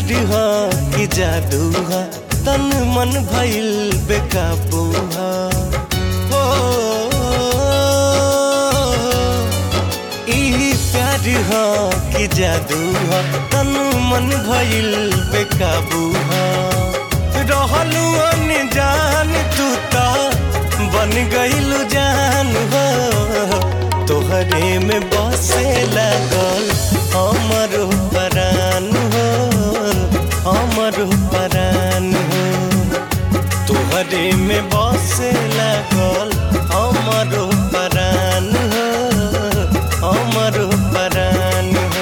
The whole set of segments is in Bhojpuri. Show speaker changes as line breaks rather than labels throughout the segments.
प्यार ह कि जादू ह तन मन भइल बेकाबू ह हो ई प्यार ह कि जादू ह तन मन भइल बेकाबू ह रहलू अनजान तू ता बन गइलू जान हो तोहरे में बसे लगल हमर परान हो हमर परान हो तोहरे में बसे लगल हमर परान हो हमर परान हो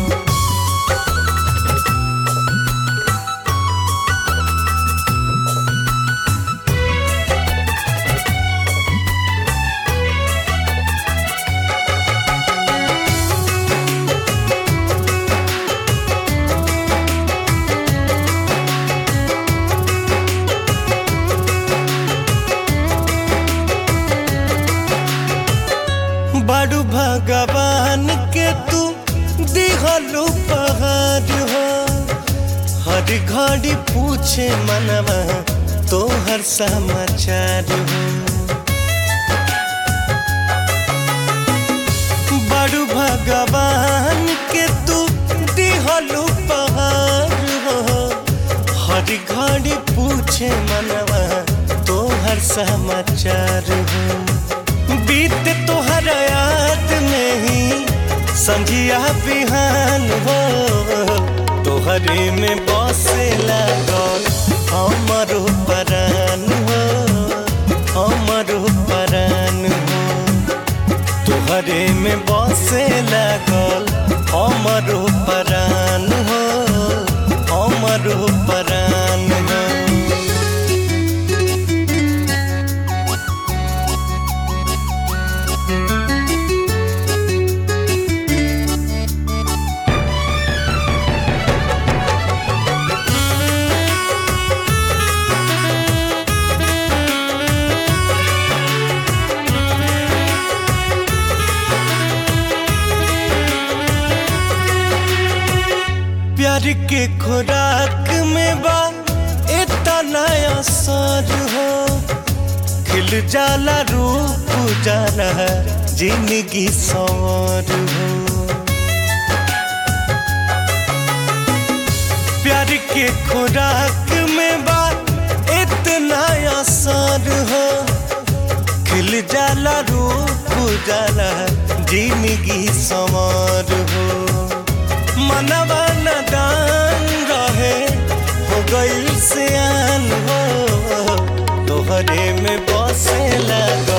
बड़ू भगवान के तू दिहलू पहाड़ हो हर घड़ी पूछे मनवा तो हर समाचार हो बड़ू भगवान के तू दिहलू पहाड़ हो हर घड़ी पूछे मनवा तो हर समाचार हो बीत तोहर याद में ही संझिया बिहान हो तोहरे में बसे लागल हमर परान हो हमर परान हो तोहरे में बसे लागल हमर परान हो हमर परान हो प्यार के खुराक में बा इतना असर हो खिल जाला रूप जाला जिंदगी सवार हो प्यार के खुराक में बा इतना असर हो खिल जाला रूप जाला जिंदगी सवार हो मनवा नदान रहे हो गई सियान हो तोहरे में बसे लगो